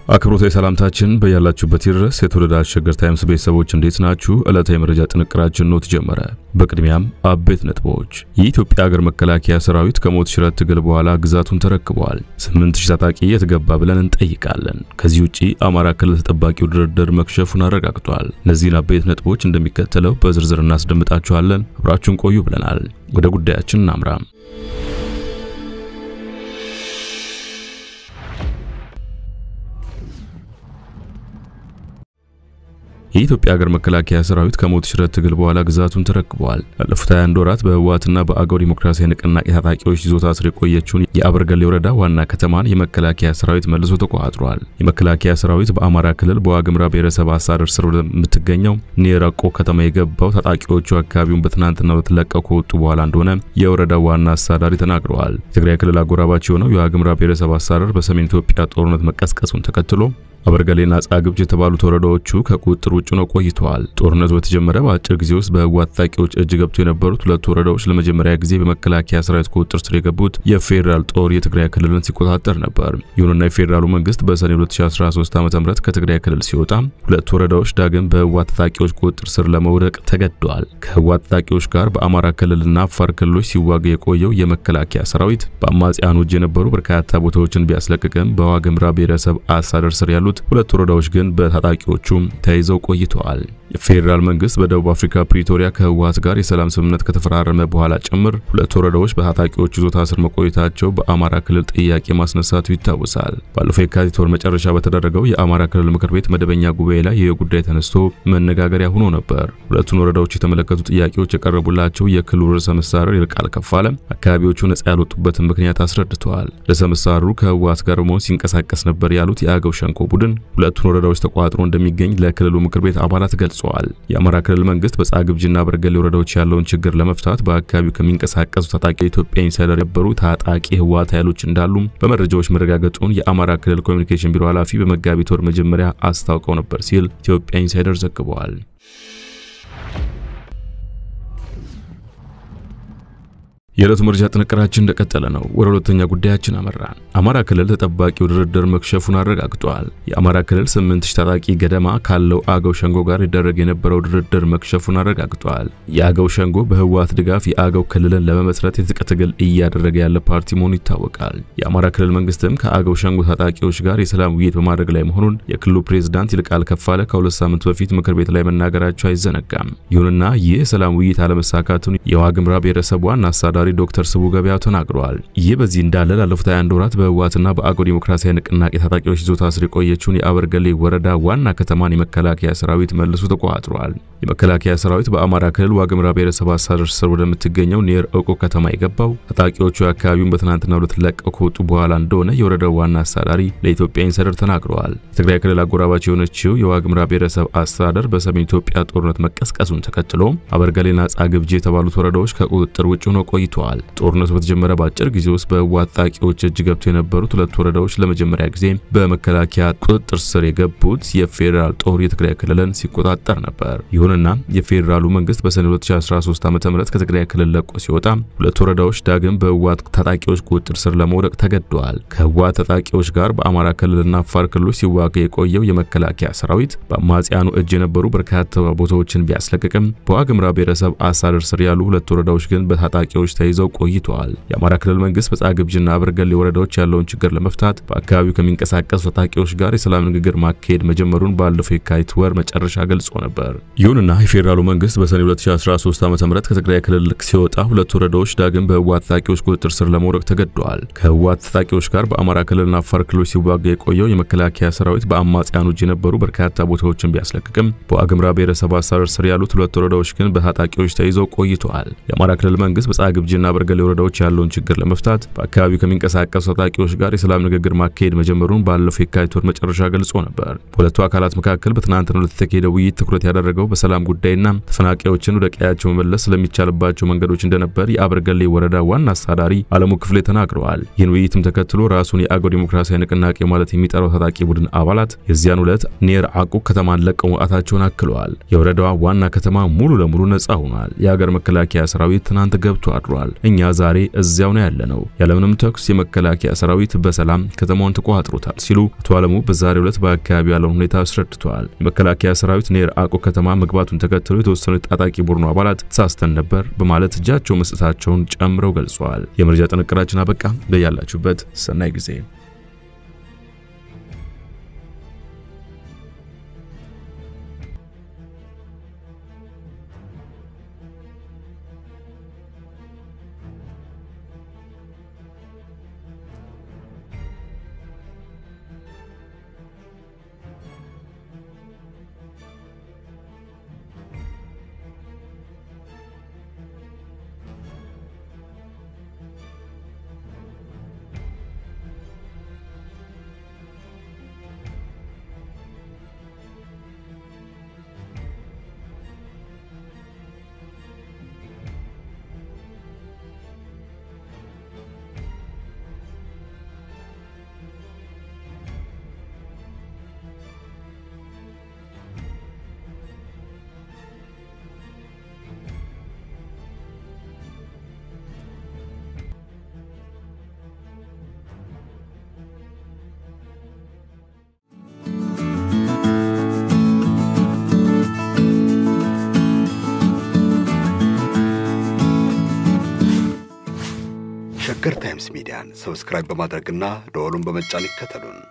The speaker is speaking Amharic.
አክብሮታዊ ሰላምታችን በያላችሁበት ይድረስ። የተወደዳችሁ ሸገር ታይምስ ቤተሰቦች እንዴት ናችሁ? ዕለታዊ የመረጃ ጥንቅራችን ነው ተጀመረ። በቅድሚያም አበይት ነጥቦች። የኢትዮጵያ ሀገር መከላከያ ሰራዊት ከሞት ሽረት ትግል በኋላ ግዛቱን ተረክበዋል። ስምንት ሺህ ታጣቂ የትገባ ብለን እንጠይቃለን። ከዚህ ውጪ አማራ ክልል ተጠባቂው ድርድር መክሸፉን አረጋግጧል። እነዚህን አበይት ነጥቦች እንደሚከተለው በዝርዝር እናስደምጣችኋለን። አብራችሁን ቆዩ ብለናል። ወደ ጉዳያችን እናምራ። የኢትዮጵያ ሀገር መከላከያ ሰራዊት ከሞት ሽረት ትግል በኋላ ግዛቱን ተረክበዋል። ላለፉት 21 ወራት በህወሓትና በአገው ዲሞክራሲያዊ ንቅናቄ ታጣቂዎች ይዞታ ስር የቆየችውን የአበርገሌ ወረዳ ዋና ከተማን የመከላከያ ሰራዊት መልሶ ተቆጣጥሯል። የመከላከያ ሰራዊት በአማራ ክልል በዋግምራ ብሔረሰብ አስተዳደር ስር ወደምትገኘው ኔራቆ ከተማ የገባው ታጣቂዎቹ አካባቢውን በትናንትናው ዕለት ለቀው ከወጡ በኋላ እንደሆነ የወረዳው ዋና አስተዳዳሪ ተናግረዋል። የትግራይ ክልል አጎራባች የሆነው የዋግምራ ብሔረሰብ አስተዳደር በሰሜን ኢትዮጵያ ጦርነት መቀስቀሱን ተከትሎ አበርገሌና ጻግብጅ የተባሉት ወረዳዎቹ ከቁጥጥር ውጭ ነው ቆይተዋል። ጦርነቱ በተጀመረ በአጭር ጊዜ ውስጥ በህወሓት ታጣቂዎች እጅ ገብቶ የነበሩት ሁለቱ ወረዳዎች ለመጀመሪያ ጊዜ በመከላከያ ሰራዊት ቁጥጥር ስር የገቡት የፌዴራል ጦር የትግራይ ክልልን ሲቆጣጠር ነበር። ይሁንና የፌዴራሉ መንግስት በሰኔ 2013 ዓ.ም ከትግራይ ክልል ሲወጣ ሁለቱ ወረዳዎች ዳግም በህወሓት ታጣቂዎች ቁጥጥር ስር ለመውደቅ ተገደዋል። ከህወሓት ታጣቂዎች ጋር በአማራ ክልልና አፋር ክልሎች ሲዋጋ የቆየው የመከላከያ ሰራዊት በአማጽያኑ እጅ የነበሩ በርካታ ቦታዎችን ቢያስለቅቅም በዋግምራ ብሔረሰብ አስተዳደር ስር ያሉት ሁለት ወረዳዎች ግን በታጣቂዎቹ ተይዘው ቆይተዋል። የፌዴራል መንግስት በደቡብ አፍሪካ ፕሪቶሪያ ከህወሓት ጋር የሰላም ስምምነት ከተፈራረመ በኋላ ጭምር ሁለት ወረዳዎች በታጣቂዎች ይዞታ ስር መቆየታቸው በአማራ ክልል ጥያቄ ማስነሳቱ ይታወሳል። ባለፈው የካቲት ወር መጨረሻ በተደረገው የአማራ ክልል ምክር ቤት መደበኛ ጉባኤ ላይ ይህ ጉዳይ ተነስቶ መነጋገሪያ ሆኖ ነበር። ሁለቱን ወረዳዎች የተመለከቱ ጥያቄዎች የቀረቡላቸው የክልሉ ርዕሰ መስተዳድር ይልቃል ከፋለ አካባቢዎቹ ነጻ ያልወጡበትን ምክንያት አስረድተዋል። ርዕሰ መስተዳድሩ ከህወሓት ጋር በመሆን ሲንቀሳቀስ ነበር ያሉት የአገው ሸንኮ ቡድን ሁለቱን ወረዳዎች ተቆጣጥሮ እንደሚገኝ ለክልሉ ምክር ቤት አባላት ገልጸዋል። የአማራ ክልል መንግስት በጻግብጅና በርገሌ ወረዳዎች ያለውን ችግር ለመፍታት በአካባቢው ከሚንቀሳቀሱ ታጣቂ የኢትዮጵያ ኢንሳይደር የነበሩ ታጣቂ ህወሓት ኃይሎች እንዳሉም በመረጃዎች መረጋገጡን የአማራ ክልል ኮሚኒኬሽን ቢሮ ኃላፊ በመጋቢት ወር መጀመሪያ አስታውቀው ነበር ሲል ኢትዮጵያ ኢንሳይደር ዘግበዋል። የዕለቱ መረጃ ጥንቅራችን እንደቀጠለ ነው። ወደ ሁለተኛ ጉዳያችን አመራን። አማራ ክልል ተጠባቂው ድርድር መክሸፉን አረጋግጧል። የአማራ ክልል 8000 ታጣቂ ገደማ ካለው አገው ሸንጎ ጋር ይደረግ የነበረው ድርድር መክሸፉን አረጋግጧል። የአገው ሸንጎ በህወሓት ድጋፍ የአገው ክልልን ለመመስረት የትጥቅ ትግል እያደረገ ያለ ፓርቲ መሆኑ ይታወቃል። የአማራ ክልል መንግስትም ከአገው ሸንጎ ታጣቂዎች ጋር የሰላም ውይይት በማድረግ ላይ መሆኑን የክልሉ ፕሬዝዳንት ይልቃል ከፋለ ከሁለት ሳምንት በፊት ምክር ቤት ላይ መናገራቸው አይዘነጋም። ይሁንና ይህ የሰላም ውይይት አለመሳካቱን የዋግምራ ብሔረሰብ ዋና አስተዳዳሪ ዶክተር ስቡ ገበያው ተናግረዋል። ይህ በዚህ እንዳለ ላለፉት 21 ወራት በህወሓትና በአገው ዲሞክራሲያዊ ንቅናቄ ታጣቂዎች ይዞታ ስር የቆየችውን የአበርገሌ ወረዳ ዋና ከተማን የመከላከያ ሰራዊት መልሶ ተቆጣጥሯል። የመከላከያ ሰራዊት በአማራ ክልል ዋግምራ ብሔረሰብ አስተዳደር ስር ወደምትገኘው ኔር እቆ ከተማ የገባው ታጣቂዎቹ አካባቢውን በትናንትናው ዕለት ለቀው ከወጡ በኋላ እንደሆነ የወረዳው ዋና አስተዳዳሪ ለኢትዮጵያ ኢንሳይደር ተናግረዋል። የትግራይ ክልል አጎራባች የሆነችው የዋግምራ ብሔረሰብ አስተዳደር በሰሜን ኢትዮጵያ ጦርነት መቀስቀሱን ተከትሎ አበርገሌና ጻግብጂ የተባሉት ወረዳዎች ከቁጥጥር ውጭ ሆነው ቆይተዋል። ጦርነቱ በተጀመረ በአጭር ጊዜ ውስጥ በህወሓት ታጣቂዎች እጅ ገብቶ የነበሩት ሁለት ወረዳዎች ለመጀመሪያ ጊዜ በመከላከያ ቁጥጥር ስር የገቡት የፌዴራል ጦር የትግራይ ክልልን ሲቆጣጠር ነበር። ይሁንና የፌዴራሉ መንግስት በሰኔ 2013 ዓ.ም ከትግራይ ክልል ለቆ ሲወጣ ሁለት ወረዳዎች ዳግም በህወሓት ታጣቂዎች ቁጥጥር ስር ለመውደቅ ተገደዋል። ከህወሓት ታጣቂዎች ጋር በአማራ ክልልና አፋር ክልሎች ሲዋጋ የቆየው የመከላከያ ሰራዊት በአማጽያኑ እጅ የነበሩ በርካታ ቦታዎችን ቢያስለቅቅም በዋግምራ ብሔረሰብ አስተዳደር ስር ያሉ ሁለት ወረዳዎች ግን በታጣቂዎች ተይዘው ቆይተዋል። የአማራ ክልል መንግስት በጻግብጅና አበርገሌ ወረዳዎች ያለውን ችግር ለመፍታት በአካባቢው ከሚንቀሳቀሱ ታጣቂዎች ጋር የሰላም ንግግር ማካሄድ መጀመሩን ባለፈው የካቲት ወር መጨረሻ ገልጾ ነበር። ይሁንና የፌዴራሉ መንግስት በሰኔ 2013 ዓ.ም ከትግራይ ክልል ሲወጣ ሁለት ወረዳዎች ዳግም በህወሓት ታጣቂዎች ቁጥጥር ስር ለመውደቅ ተገደዋል። ከህወሓት ታጣቂዎች ጋር በአማራ ክልልና አፋር ክልሎች ሲዋጋ የቆየው የመከላከያ ሰራዊት በአማጽያኑ እጅ የነበሩ በርካታ ቦታዎችን ቢያስለቅቅም በዋግምራ ብሔረሰብ አስተዳደር ስር ያሉት ሁለት ወረዳዎች ግን በታጣቂዎች ተይዘው ቆይተዋል። የአማራ ክልል መንግስት በጻግብጅና በርገሌ ወረዳዎች ያለውን ችግር ለመፍታት በአካባቢው ከሚንቀሳቀሱ ታጣቂዎች ጋር የሰላም ንግግር ማካሄድ መጀመሩን ባለፈው የካቲት ወር መጨረሻ ገልጾ ነበር። በሁለቱ አካላት መካከል በትናንትናው ዕለት የተካሄደው ውይይት ትኩረት ያደረገው በሰላም ጉዳይና ተፈናቃዮችን ወደ ቀያቸው መመለስ ስለሚቻልባቸው መንገዶች እንደነበር የአበርገሌ ወረዳ ዋና አስተዳዳሪ አለሙ ክፍሌ ተናግረዋል። ይህን ውይይትም ተከትሎ ራሱን የአገው ዲሞክራሲያዊ ንቅናቄ ማለት የሚጠራው ታጣቂ ቡድን አባላት የዚያን ዕለት ኔር አቁ ከተማን ለቀው መውጣታቸውን አክለዋል። የወረዳዋ ዋና ከተማ ሙሉ ለሙሉ ነጻ ሆኗል። የሀገር መከላከያ ሰራዊት ትናንት ገብቶ አድሯል። ተናግረዋል። እኛ ዛሬ እዚያው ነው ያለነው፣ ያለምንም ተኩስ የመከላከያ ሰራዊት በሰላም ከተማውን ተቆጣጥሮታል ሲሉ አቶ አለሙ በዛሬው ዕለት በአካባቢው ያለውን ሁኔታ አስረድተዋል። የመከላከያ ሰራዊት ኔር አቆ ከተማ መግባቱን ተከትሎ የተወሰኑ የታጣቂ ቡድኑ አባላት ተሳስተን ነበር በማለት እጃቸው መስጠታቸውን ጨምረው ገልጸዋል። የመረጃ ጥንቅራችን አበቃ። በያላችሁበት ሰናይ ጊዜ ሸገር ታይምስ ሚዲያን ሰብስክራይብ በማድረግና ደወሉን በመጫን ይከተሉን።